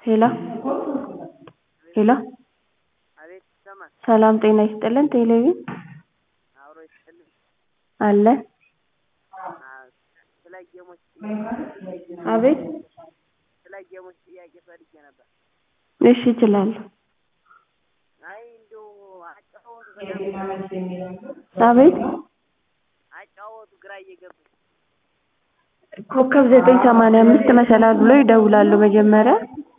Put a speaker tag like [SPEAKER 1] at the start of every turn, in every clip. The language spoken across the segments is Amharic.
[SPEAKER 1] ሄሎ ሄሎ
[SPEAKER 2] አቤት ይሰማል።
[SPEAKER 1] ሰላም ጤና ይስጥልን ቴሌቪዥን
[SPEAKER 2] አብሮ ይስጥልኝ።
[SPEAKER 1] አለ
[SPEAKER 2] አ- ስለ ጌሞች
[SPEAKER 1] አቤት
[SPEAKER 2] ስለ ጌሞች ጥያቄ ፈልጌ ነበር።
[SPEAKER 1] እሺ እችላለሁ
[SPEAKER 2] አይ እንደው አጫወቱ በጣም
[SPEAKER 1] አቤት
[SPEAKER 2] አጫወቱ ግራ እየገባኝ
[SPEAKER 1] ኮከብ ዘጠኝ ሰማንያ አምስት መሰላል ብሎ ይደውላሉ መጀመሪያ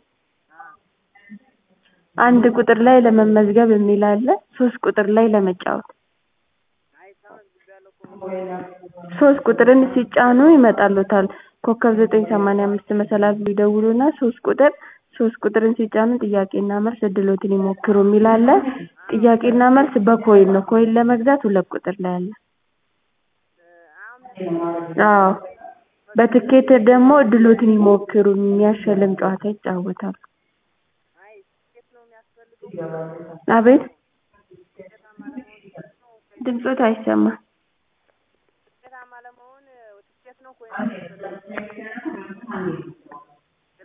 [SPEAKER 1] አንድ ቁጥር ላይ ለመመዝገብ የሚል አለ ሶስት ቁጥር ላይ ለመጫወት
[SPEAKER 2] አይ ተመዝግቤያለሁ እኮ
[SPEAKER 1] ሶስት ቁጥርን ሲጫኑ ይመጣሉታል ኮከብ ዘጠኝ ሰማንያ አምስት መሰላል ብሎ ይደውሉና ሶስት ቁጥር ሶስት ቁጥርን ሲጫኑ ጥያቄና መልስ እድሎትን ይሞክሩ የሚል አለ ጥያቄና መልስ በኮይን ነው ኮይን ለመግዛት ሁለት ቁጥር ላይ አለ
[SPEAKER 2] አሁን
[SPEAKER 1] አዎ በትኬት ደግሞ እድሎትን ይሞክሩ የሚያሸልም ጨዋታ ይጫወታሉ
[SPEAKER 2] አይ ትኬት ነው የሚያስፈልገው
[SPEAKER 1] አቤት
[SPEAKER 2] ውጤታማ ለመሆን ነው
[SPEAKER 1] ድምፆት አይሰማም
[SPEAKER 2] ውጤታማ ለመሆን ትኬት ነው ኮይን ነው የሚያስፈልገው ሄሎ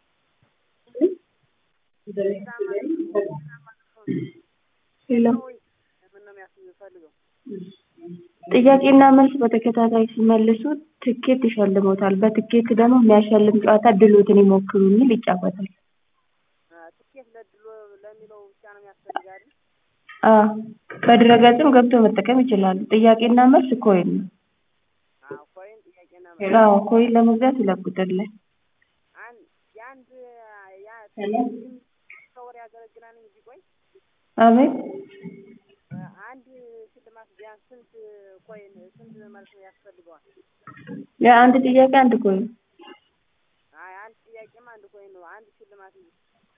[SPEAKER 2] ውጤታማ ውጤታማ ለመሆን
[SPEAKER 1] ሄሎ
[SPEAKER 2] ወይ ምን ነው የሚያስፈልገው
[SPEAKER 1] ጥያቄና መልስ በተከታታይ ሲመልሱ ትኬት ይሸልሞታል በትኬት ደግሞ የሚያሸልም ጨዋታ እድሎትን ይሞክሩ የሚል ይጫወታል
[SPEAKER 2] ትኬት ለድሎ ለሚለው ብቻ ነው የሚያስፈልግ አይደል?
[SPEAKER 1] አዎ በድረገጽም ገብቶ መጠቀም ይችላሉ ጥያቄና መልስ ኮይን ነው
[SPEAKER 2] አዎ ኮይን ጥያቄና መልስ
[SPEAKER 1] አዎ ኮይን ለመግዛት ሁለት ቁጥር ላይ
[SPEAKER 2] አንድ የአንድ ያ ከወር ያገለግላል እንጂ ቆይ
[SPEAKER 1] አቤት
[SPEAKER 2] አንድ ሽልማት ቢያንስ ስንት ኮይን ስንት መልስ ያስፈልገዋል?
[SPEAKER 1] የአንድ ጥያቄ አንድ ኮይን
[SPEAKER 2] አይ አንድ ጥያቄማ አንድ ኮይን ነው። አንድ ሽልማት እንጂ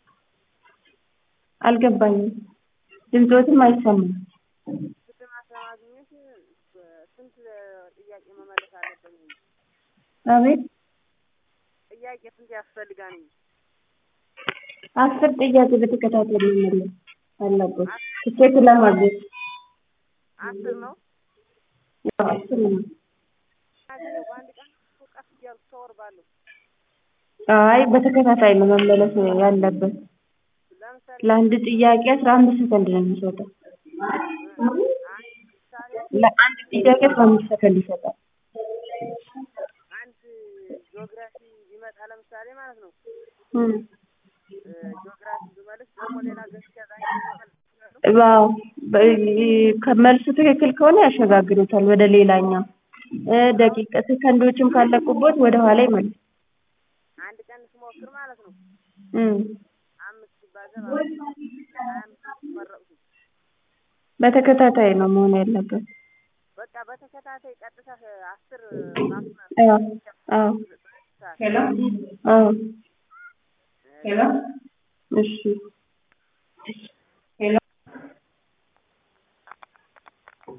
[SPEAKER 1] አልገባኝም ድምፆትም አይሰማም
[SPEAKER 2] ሽልማት ለማግኘት ስንት ጥያቄ መመለስ አለብን እንጂ
[SPEAKER 1] አቤት
[SPEAKER 2] ጥያቄ ስንት ያስፈልጋል እንጂ
[SPEAKER 1] አስር ጥያቄ በተከታታይ መመለስ አለበት ትኬት ለማግኘት
[SPEAKER 2] አስር ነው።
[SPEAKER 1] ያው አስር ነው
[SPEAKER 2] አገኘ በአንድ ቀን ቀስ እያልኩ ከወር ባለው
[SPEAKER 1] አይ በተከታታይ ነው መመለስ ያለበት
[SPEAKER 2] ለምሳሌ
[SPEAKER 1] ለአንድ ጥያቄ አስራ አምስት ሰከንድ ነው የሚሰጠው
[SPEAKER 2] አንድ ምሳሌ
[SPEAKER 1] ለአንድ ጥያቄ አስራ አምስት ሰከንድ ይሰጣል
[SPEAKER 2] አንድ ጂኦግራፊ ቢመጣ ለምሳሌ ማለት ነው
[SPEAKER 1] እም
[SPEAKER 2] ጂኦግራፊ ብመልስ ደግሞ ሌላ ገዝቼ ዛኝ
[SPEAKER 1] ዋው ከመልሱ ትክክል ከሆነ ያሸጋግሩታል ወደ ሌላኛው እ ደቂቃ ሰከንዶችም ካለቁበት ወደ ኋላ ይመልስ
[SPEAKER 2] አንድ ቀን ስሞክር ማለት ነው
[SPEAKER 1] እም
[SPEAKER 2] አምስት ሲባዛ በአምስት ሀያ አምስት መረጥኩኝ።
[SPEAKER 1] በተከታታይ ነው መሆን ያለበት
[SPEAKER 2] በቃ በተከታታይ ቀጥታ አስር ማስመር
[SPEAKER 1] አዎ አዎ ሄሎ አዎ ሄሎ እሺ